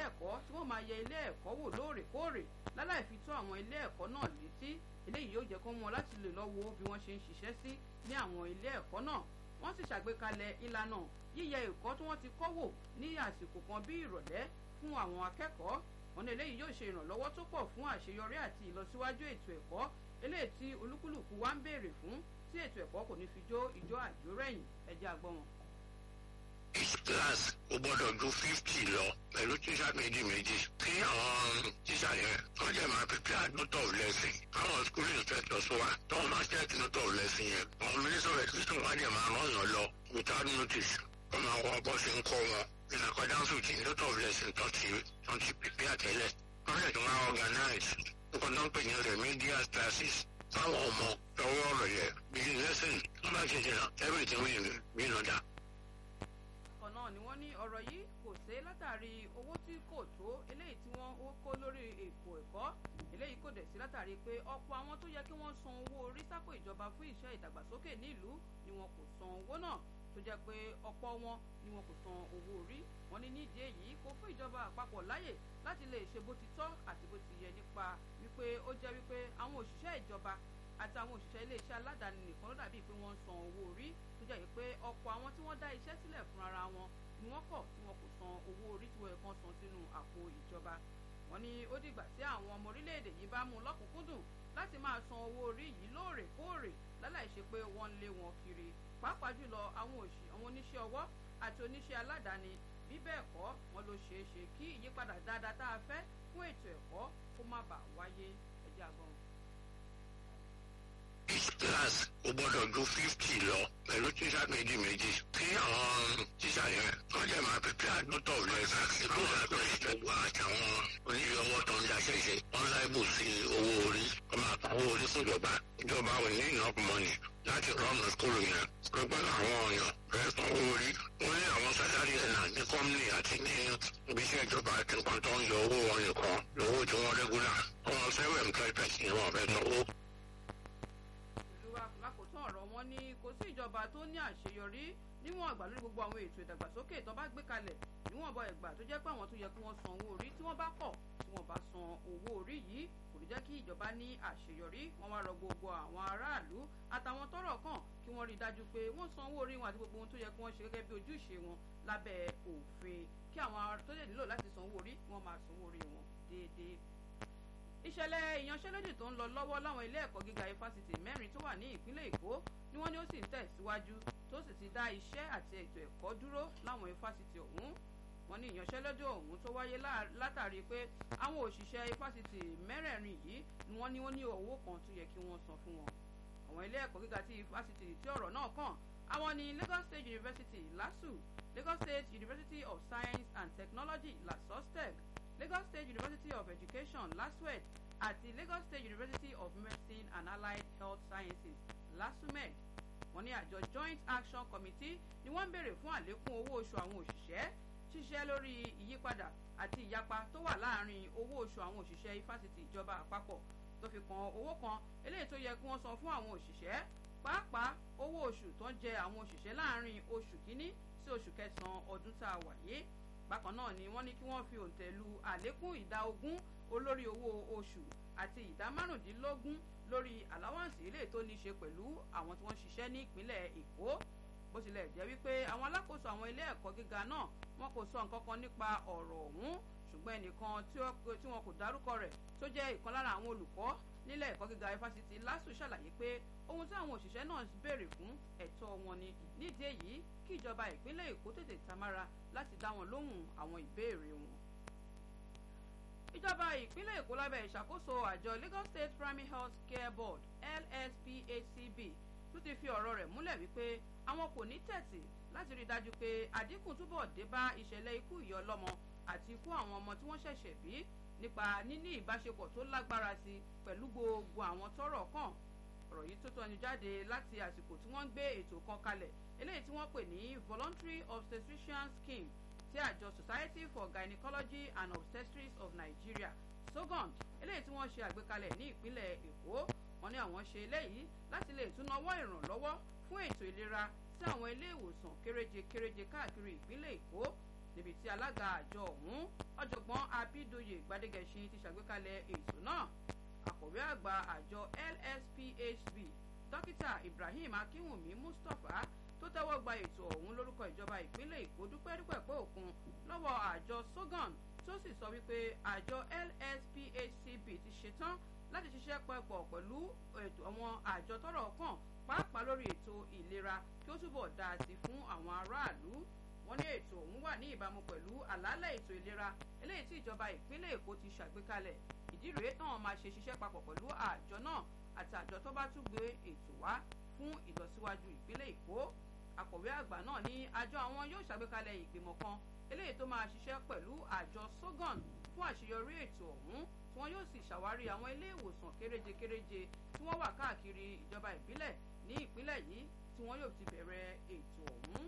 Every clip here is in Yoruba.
ẹ̀kọ́ tí wọ́n máa yẹ ilé ẹ̀kọ́ wò lóòrèkóòrè láláì fi tó àwọn ilé ẹ̀kọ́ náà létí eléyìí yóò jẹ́ kó mọ́ láti lè lọ wo bí wọ́n ṣe ń ṣiṣẹ́ sí ní àwọn ilé ẹ̀kọ́ náà wọ́n sì ṣàgbékalẹ̀ ìlànà yíyẹ ẹ̀kọ́ tí wọ́n ti kọ́ wò ní àsìkò kan bí ìrọ̀lẹ́ fún àwọn akẹ́kọ̀ọ́ wọn ní eléyìí yóò ṣe ìrànlọ́wọ́ tó pọ̀ fún àṣeyọrí àti ìlọsíwájú ètò ẹ̀kọ́ eléyìí tí olúkúlùkù wa ń béèrè fún tí ètò ẹ̀kọ́ kò ní fi jó ìjó àjórẹ̀yìn ẹ̀jẹ̀ àgbọ̀n wọn each class kò gbọ́dọ̀ ju fifty lọ pẹ̀lú tíṣà méjì méjì kí àwọn tíṣà yẹn wọ́n jẹ́ máa prepare note of lesson àwọn school inspectors wa tó wọ́n máa check note of lesson yẹn àwọn minister of education wa jẹ́ máa rán yàn lọ without notice wọ́n máa wọ bọ́ sí ń kọ́ wọn in accordance with the note of lesson tó ti tó ti prepare tẹ́lẹ̀ wọ́n lè tún máa organize nǹkan tó ń pè ní remedial classes fáwọn ọmọ lọ́wọ́ ọ̀rọ̀ yẹn bí lesson wọ́n bá ṣe jìnnà everything will be in order kan náà ni wọ́n ní ọ̀rọ̀ yìí kò sé látàrí owó tí kò tó eléyìí tí wọ́n kó lórí ètò ẹ̀kọ́ eléyìí kò dẹ̀ sí látàrí pé ọ̀pọ̀ àwọn tó yẹ kí wọ́n san owó orí sápò ìjọba fún iṣẹ́ ìdàgbàsókè nílùú ni wọn kò san owó náà tó jẹ́ pé ọ̀pọ̀ wọn ni wọn kò san owó orí wọn ní nídìí èyí kò fún ìjọba àpapọ̀ láyè láti lè ṣe bó ti tọ́ àti bó ti yẹ nípa wípé ó jẹ́ wípé àwọn òṣìṣẹ́ ìjọba àti àwọn òṣìṣẹ́ iléeṣẹ́ aládàáni nìkan ló dàbí pé wọ́n ń san owó orí tó jẹ́ pé ọ̀pọ̀ àwọn tí wọ́n dá iṣẹ́ sílẹ̀ fún ara wọn ni wọ́n kọ̀ tí wọn kò san owó orí tí wọ́n kàn san sínú àpò ìjọba wọ́n ní ó dìgbà tí àwọn ọmọ orílẹ̀-èdè yìí bá mú un lọ́kùnkúndùn láti máa san owó orí yìí lóòrèkóòrè láláì ṣe pé wọ́n ń lé wọn kiri pàápàá jùlọ àwọn oníṣẹ́ ọwọ́ àti oníṣẹ́ aládàáni bí bẹ́ẹ̀ kọ́ wọn ló ṣeé ṣe kí ìyípadà dáadáa tá a fẹ́ fún ètò ẹ̀kọ́ kó má bàa wáyé ẹjẹ́ àgbọ̀n each class kò gbọ́dọ̀ ju fifty lọ pẹ̀lú tíṣà méjì méjì kí àwọn tíṣà yẹn wọ́n jẹ́ máa prepare note of lesson ìlú ìlànà ìjọba àtàwọn oníṣẹ́ ọwọ́ tó ń daṣẹ́ ṣe wọ́n láìbù sí owó orí wọ́n máa pa owó orí fún ìjọba ìjọba ò ní enough money láti rọ́ọ̀nù skúlù yẹn gbogbo àwọn ọ̀yàn rẹ̀ san owó orí wọ́n ní àwọn sálárì ẹ̀nà ní kọ́mìnì àti ní ibiṣẹ́ ìjọba àti nǹkan tó ń yọ owó wọn nìkan lówó tí wọ́n rẹ́gúlà wọ́n sẹ́wọ̀n employed person ni wọ́n fẹ́ sanwó lákòótán ọ̀rọ̀ wọn ní kò sí ìjọba tó ní àṣeyọrí níwọ̀n àgbà lórí gbogbo àwọn ètò ìdàgbàsókè tó bá gbé kalẹ̀ níwọ̀n bọ ẹ̀gbà tó jẹ́ pé àwọn tó yẹ kí wọ́n san owó orí tí wọ́n bá kọ̀ tí wọ́n bá san owó orí yìí kò ní jẹ́ kí ìjọba ní àṣeyọrí wọ́n wá rọ gbogbo àwọn aráàlú àtàwọn tọ́rọ̀ kàn kí wọ́n rí i dájú pé wọ́n san owó orí wọn àti gbogbo ohun tó yẹ kí wọ́n ṣe gẹ́gẹ́ bí ojúṣe wọn lábẹ́ òfin kí àwọn tó lè nílò láti san owó orí wọ́n máa san owó orí wọn déédéé ìṣẹ̀lẹ̀ ìyanṣẹ́lódì tó ń lọ lọ́wọ́ láwọn ilé ẹ̀kọ́ gíga ifásitì mẹ́rin tó wà ní ìpínlẹ̀ èkó ni wọ́n ní ó sì ń tẹ̀síwájú tó sì ti dá iṣẹ́ àti ètò ẹ̀kọ́ dúró láwọn ifásitì ọ̀hún wọ́n ní ìyanṣẹ́lódì ọ̀hún tó wáyé látàrí pé àwọn òṣìṣẹ́ ifásitì mẹ́rẹ̀ẹ̀rin yìí ni wọ́n ní ó ní owó kan tó yẹ kí wọ́n san fún wọn àwọn ilé ẹ̀kọ́ gíga ti ifásitì tí ọ̀rọ̀ náà kàn àwọn ní Lagos State University LASU Lagos State University of Science and Technology LASOSTECH Lagos State University of Education LASUET àti Lagos State University of Medicine and Allied Health Sciences LASUMED wọ́n ní àjọ Joint Action Committee ni wọ́n ń béèrè fún àlékún owó oṣù àwọn òṣìṣẹ́ ṣíṣẹ́ lórí ìyípadà àti ìyapa tó wà láàárín owó oṣù àwọn òṣìṣẹ́ ifásitì ìjọba àpapọ̀ tó fi kan owó kan eléyìí tó yẹ kí wọ́n san fún àwọn òṣìṣẹ́ pàápàá owó oṣù tó ń jẹ àwọn òṣìṣẹ́ láàárín oṣù kínní sí oṣù kẹsàn-án ọdún tá a wà yìí bákan náà ni wọ́n ní kí wọ́n fi òǹtẹ̀ lu àlékún ìdá ogún olórí owó oṣù àti ìdá márùndínlógún lórí àláwọ̀nsì ilé tó ní ṣe pẹ̀lú àwọn tí wọ́n ṣiṣẹ́ ní ìpínlẹ̀ èkó bó tilẹ̀ jẹ́ wípé àwọn alákòóso àwọn ilé ẹ̀kọ́ gíga náà wọn kò sọ nǹkan kan nípa ọ̀rọ̀ ọ̀hún ṣùgbọ́n ẹnìkan tí wọn kò dárúkọ rẹ̀ tó jẹ́ ìkan lára àwọn olùkọ́ nílẹ̀ ẹ̀kọ́ gíga ifásitì lásù ṣàlàyé pé ohun tí àwọn òṣìṣẹ́ náà béèrè fún ẹ̀tọ́ wọn ni nídìí èyí kí ìjọba ìpínlẹ̀ èkó tètè tamára láti dá wọn lóhùn àwọn ìbéèrè wọn. ìjọba ìpínlẹ̀ èkó lábẹ́ ìṣàkóso àjọ Lagos State Primary Health Care Board LSPHCB tún ti fi ọ̀rọ̀ rẹ̀ múlẹ̀ wípé àwọn kò ní tẹ̀tì láti rí i dájú pé àdínkù túbọ̀ dé bá ìṣẹ̀lẹ̀ ikú ìyá ọlọ́mọ àti ikú àwọn ọmọ tí wọ́n ṣẹ̀ṣẹ̀ bí nípa níní ìbáṣepọ̀ tó lágbára sí pẹ̀lú gbogbo àwọn tọ́rọ̀ kàn ọ̀rọ̀ yìí tó tọ́ni jáde láti àsìkò tí wọ́n ń gbé ètò kan kalẹ̀ eléyìí tí wọ́n pè ní voluntary obstetrician scheme tí àjọ society for gynecology and obstetrics of nigeria sogond eléyìí tí wọ́n ṣe àgbékalẹ̀ ní ìpínlẹ̀ èkó wọ́n ní àwọn ṣe eléyìí láti lè tún nawọ́ ìrànlọ́wọ́ fún ètò ìlera sí àwọn ilé ìwòsàn kéréje kéréje káàkiri ìpínlẹ̀ èkó níbi tí alága àjọ ọ̀hún ọ̀jọ̀gbọ́n gbadegẹṣin ti ṣàgbékalẹ̀ ètò náà akọ̀wé àgbà àjọ lsphb dókítà ibrahim akínwùmí mustapha tó tẹ́wọ́ gba ètò ọ̀hún lórúkọ ìjọba ìpínlẹ̀ èkó dúpẹ́ dúpẹ́ pé òkun lọ́wọ́ àjọ sogan tó sì sọ wípé àjọ lsphcb ti ṣetán láti ṣiṣẹ́ pẹ̀pọ̀ pẹ̀lú ètò àwọn àjọ tọ́rọ̀ kàn pàápàá lórí ètò ìlera kí ó túbọ̀ dáa sí fún àwọn aráàlú wọ́n ní ètò ọ̀hún wà ní ìbámu pẹ̀lú àlàálẹ̀ ètò ìlera eléyìí tí ìjọba ìpínlẹ̀ èkó ti ṣàgbékalẹ̀ ìdí rèé táwọn máa ṣe ṣiṣẹ́ papọ̀ pẹ̀lú àjọ náà àti àjọ tó bá tún gbé ètò wá fún ìlọsíwájú ìpínlẹ̀ èkó akọ̀wé àgbà náà ní àjọ àwọn yóò ṣàgbékalẹ̀ ìgbìmọ̀ kan eléyìí tó máa ṣiṣẹ́ pẹ̀lú àjọ sogan fún àṣeyọrí ètò ọ̀hún tí wọ́n yóò sì ṣàwárí àwọn ilé ìwòsàn kéréje kéréje tí wọ́n wà káàkiri ìjọba ìbílẹ̀ ní ìpínlẹ̀ yìí tí wọ́n yóò ti bẹ̀rẹ̀ ètò ọ̀hún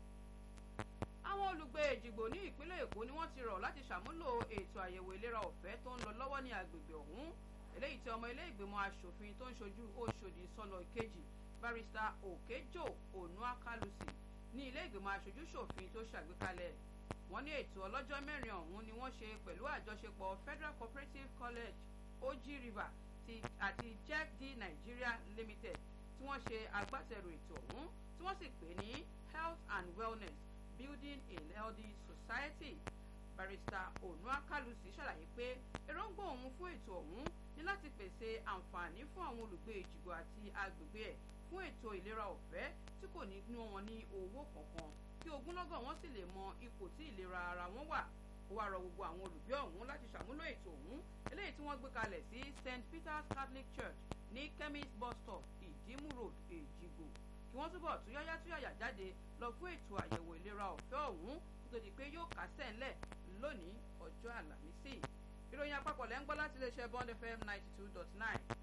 àwọn olùgbé èjìgbò ní ìpínlẹ̀ èkó ni wọ́n ti rọ̀ láti ṣàmúlò ètò àyẹ̀wò ìlera ọ̀fẹ́ tó ń lọ lọ́wọ́ ní agbègbè ọ̀hún eléyìí tí ọmọ ilé ìgbìmọ̀ asòfin tó ń ṣojú oṣòdì sọlọ ìkejì barista òkèjò onuakalusi ní ilé ìgbìmọ̀ aṣojú ṣòfin tó ṣàgbékalẹ̀ wọ́n ní ètò ọlọ́jọ́ mẹ́rin ọ̀hún ni wọ́n ṣe pẹ̀lú àjọṣepọ̀ federal cooperative college oji river àti jack d nigeria limited tí wọ́n ṣe agbátẹrù ètò ọ̀hún tí wọ́n sì pè ní health and wellness building a healthy society barista onuakalusi ṣàlàyé pé èròǹgbà òun fún ètò ọ̀hún ní láti pèsè àǹfààní fún àwọn olùgbé ìjìgbò àti agbègbè ẹ̀ fún ètò ìlera ọ̀fẹ́ tí kò ní ná wọn ní owó kankan kí ogúnlọ́gọ̀ wọn sì lè mọ ipò tí ìlera ara wọn wà ó wá rọ gbogbo àwọn olùgbé ọ̀hún láti ṣàmúlò ètò ọ̀hún eléyìí tí wọ́n gbé kalẹ̀ sí st peter's catholic church ní chemist bus stop ìdímù road èjìgbò kí wọ́n túbọ̀ túyáyá túyàyà jáde lọ fún ètò àyẹ̀wò ìlera ọ̀fẹ́ ọ̀hún tó di pé yóò kásẹ̀ ńlẹ̀ lónìí ọjọ́ àlàmísì ìròyìn àpapọ̀ lẹ́ ń gbọ́ láti iléeṣẹ́ bond fm ninety two dot nine